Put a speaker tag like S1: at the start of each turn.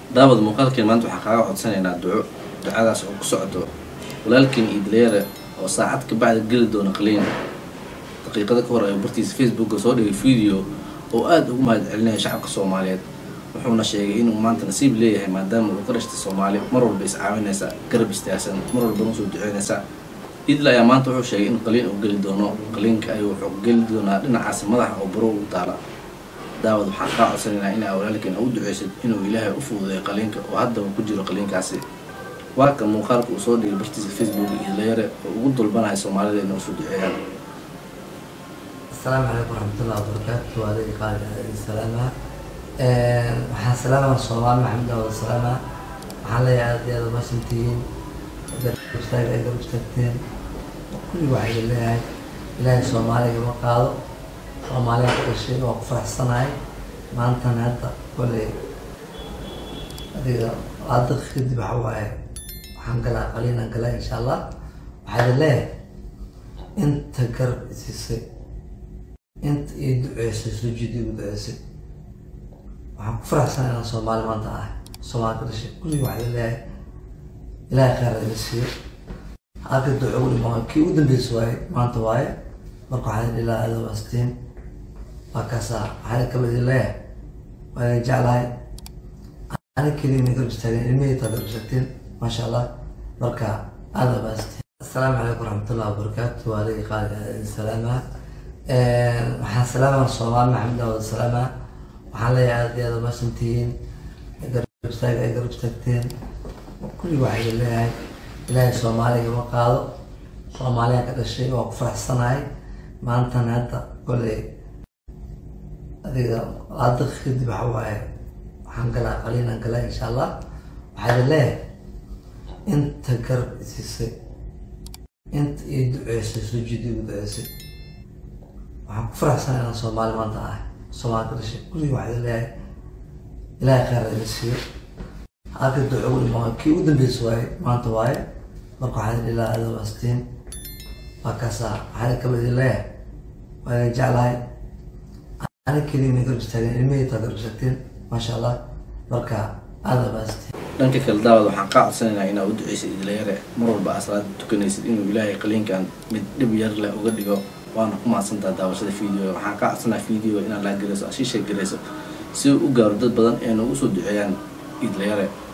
S1: daawad muuqaalkeen maanta waxaan kaaga codsanaynaa duco ducadaas oo ku socdo walaalkiin idleere oo saacad ka bacda geli doona qaliin daqiiqada ka hor ayuu bartiisa facebooka soo dhigay video oo aada ugu mahad celinaya shacabka soomaaliyeed wuxuuna sheegay inuu maanta nasiib leeyahay maadaama uu ka dhashtay soomaali mar walba iscaawinaysa garab istaagsan mar walbana usoo duceynaysa idle ayaa maanta wuxuu sheegay in qaliin uu geli doono qaliinka ayuu wuxuu geli doonaa dhinacaasi madaxa oo baro ugu taala daawad waxaan kaa codsanaynaa inaa walaalkiin u duceysid inuu ilaahay u fududeeyo qaliinka oo haddaba ku jiro qaliinkaasi waa kan muuqaalka uu soo dhigay bartiisa facebook idlayare oo ugu dulbanaya soomaalida inay usoo duceeyaan
S2: asalaamu calaykum waraxmatullahi wabarakaatu waa adeega qaaliga adeega salaamaha waxaan salaamaya soomaali maxamed awad salaamaha waxaan leeyahay aada iyo aada umasantihiin garab istaaga ay garab istaagteen kulli waxaa idin leeyahay ilaahay soomaaliga ma qaado soomaaliya ka dhashay waa ku faraxsanahay maantana hadda kolley adiga hadda kadib waxa waaye waxaan galaa qaliinaan galaa insha allah waxaa idin leeyahay inta garab isiisay inta ii duceysay sujuud igu duceysay waxaan ku faraxsanahay inaan soomaali maanta ahay soomaali ka dhashay kulli waxaa idin leeyahay ilaahay khayr idin siiyo halka duco ugu dhimaa kii ugu dambeysa waaye maanta waaye marka waxaa idin ilaa aada wastiin waa kaasaa waxaa kaba idin leeyahay waa idin jeclahay ani keliya ina garab istaageen ilmihaytaa garab istaagteen maasha allah marka aada wastiin asalaamu calaykum waraxmatullahi wabarakaatu waa adeega qaaliga adeega salaamaha waxaan salaamaya soomaali maxamed awad salaamaha waxaan leeyahay aada iyo aada umasantihiin garab istaaga ay garab istaagteen kulli waxaa idin leeyahay ilaahay soomaaliga ma qaado soomaaliya ka dhashay waa ku faraxsanahay maantana hadda kolley adiga hadda kadib waxa waaye waxaan galaa qaliinaan galaa insha allah waxaa idin leeyahay inta garab isiisay inta ii duceysay sujuud igu duceysay waxaan ku faraxsanahay inaan soomaali maanta ahay soomaali ka dhashay kulli waxaa idin leeyahay ilaahay khayr idin siiyo halka duco ugu dhimaa kii ugu dambeysa waaye maanta waaye marka waxaa idin ilaa aada wastiin waa kaasaa waxaa kaba idin leeyahay waa idin jeclahay ani keliya ina garab istaageen ilmihaytaa garab istaagteen maasha allah marka aada wastiin
S1: dhanka kale daawad waxaan kaa codsanaynaa inaa u duceysid idlayare mar walba aa salaada tukanaysid inuu ilaahay qaliinkan mid dhib yar leh uga dhigo waana ku mahadsantaha daawashada video waxaan kaa codsanaa video inaad laa garayso ashiisha garayso si uu u gaaro dad badan ee noogu soo duceeyaan idlayare